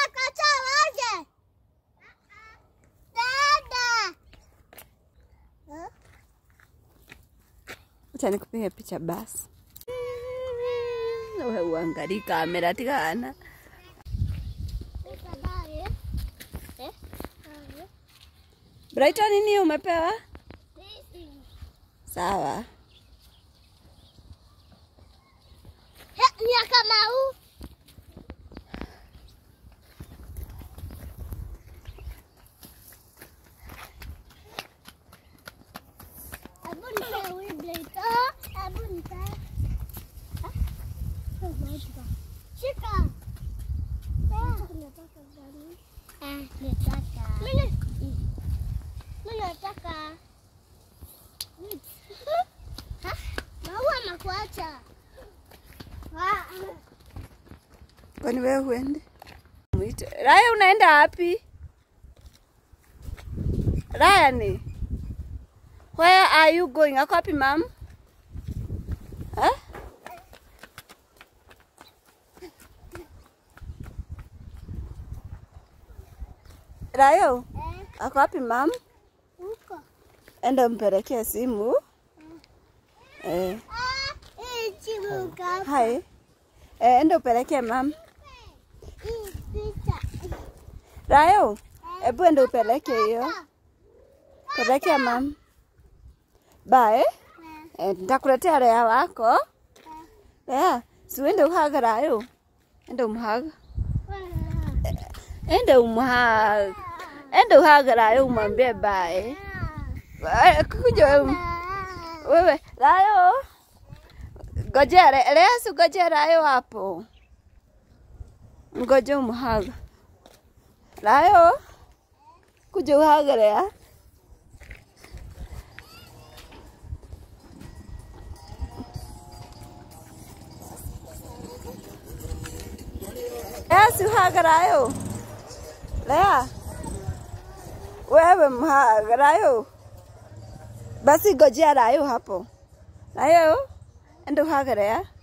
Nakataa waje. Dada. Acha nikupige picha basi. Wewe uangalie kamera tigana. Brighton nini umepewa? Sawa. Ni ya Kamau. Hebu nipe huyu blade. Ah, hebu nipe. Ah, Shika. Ah, nataka gani? Ah, nataka. Mimi mimi nataka. Ha? Maua makuacha. Ah, Kwani wewe huende? Mwite. Raya unaenda wapi? Raya ni? Where are you going? Ako wapi mam? Eh? Rayo, eh, ako wapi mam? huko. Enda umpelekee simu. Eh, Ah, hii chibuka. hai. Eh, enda upelekee mam. Hii picha. Rayo, hebu enda upeleke hiyo. Pelekea mam. Bae, eh, nitakuletea Rea wako. Rea, si uende uhaga Rayo. Enda umhaga. Enda umhaga. Enda uhaga Rayo umwambie bae. Eh, Kuja wewe. Wewe, Rayo. Ngojea, Re- Rea si ngojea Rayo hapo. Ngoja umhaga. Rayo. Kuja uhaga Rea. Lea si uhagarayo. Lea. Wewe mhagarayo. Basi gojea rayo hapo. Rayo, enda uhagarea.